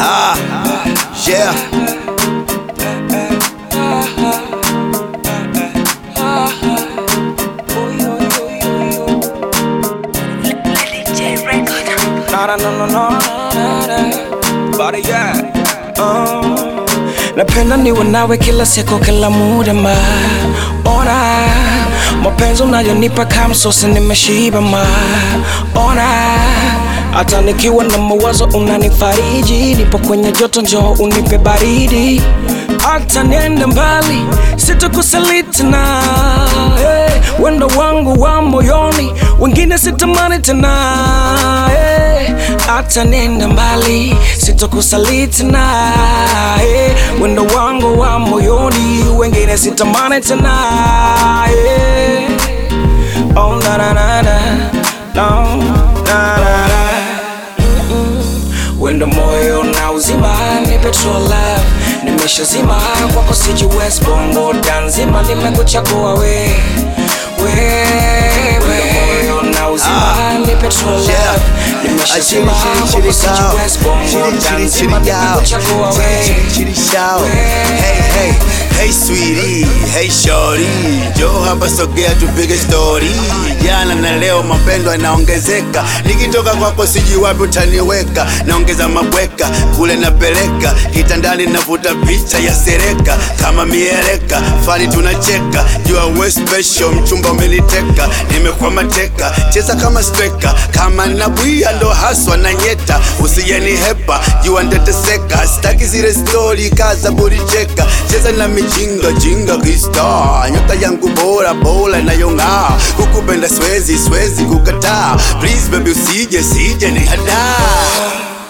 Ah, yeah. Na na na na na na na Body yeah uh. Napenda niwe nawe kila siku kila muda ma Ona mapenzi unayonipa kama sosi nimeshiba ma Ona hata nikiwa na mawazo unanifariji, nipo kwenye joto, njoo unipe baridi. Hata niende mbali sitakusaliti na hey, wendo wangu wa moyoni, wengine sitamani tena hey, hata niende mbali sitakusaliti na hey, wendo wangu wa moyoni, wengine sitamani tena hey. Oh, na na na na no, na na na wendo moyo na uzima ni petrol love nimeshazima kwako sijiwezi bongo danzima nimekuchagua we wewe moyo na uzima ni petrol love nimeshazima kwako sijiwezi bongo danzima nimekuchagua we Hey, hey, hey sweetie, hey shorty, jo hapa sogea tupige story. Jana na leo mapendo yanaongezeka, nikitoka kwako siji wapi utaniweka, naongeza mabweka kule napeleka, kitandani navuta picha ya sereka kama mieleka, fani tunacheka, jua we special, mchumba umeniteka, nimekuwa mateka, cheza kama striker, kama nabwia ndo haswa na nyeta, usijeni hepa, jua nteteseka, sitaki zile stori kaza buricheka, cheza na mijinga jinga kista, nyota yangu bora bora inayong'aa, kukupenda swezi swezi kukataa, please baby usije sije ni hadaa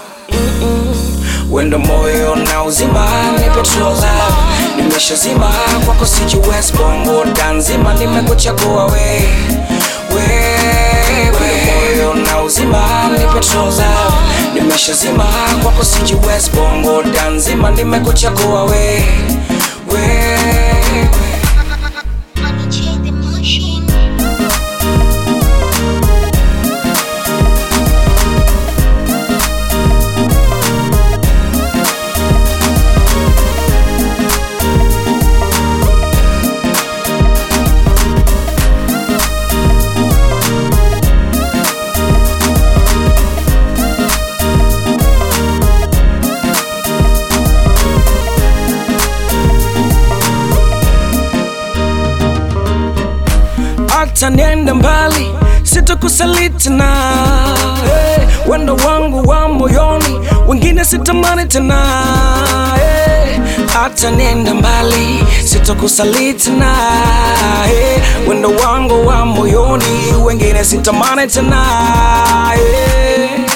wendo moyo na uzima ni petrol love nimeshazima kwako sijiwezi bongo danzima nimekuchagua we wewe moyo na uzima ni petrol love nimeshazima kwako sijiwezi bongo danzima nimekuchagua we wewe Money change the machine. hata niende mbali sitakusaliti na hey, wendo wangu wa moyoni wengine sitamani tena hey, hata niende mbali sitakusaliti na hey, wendo wangu wa moyoni wengine sitamani tena hey.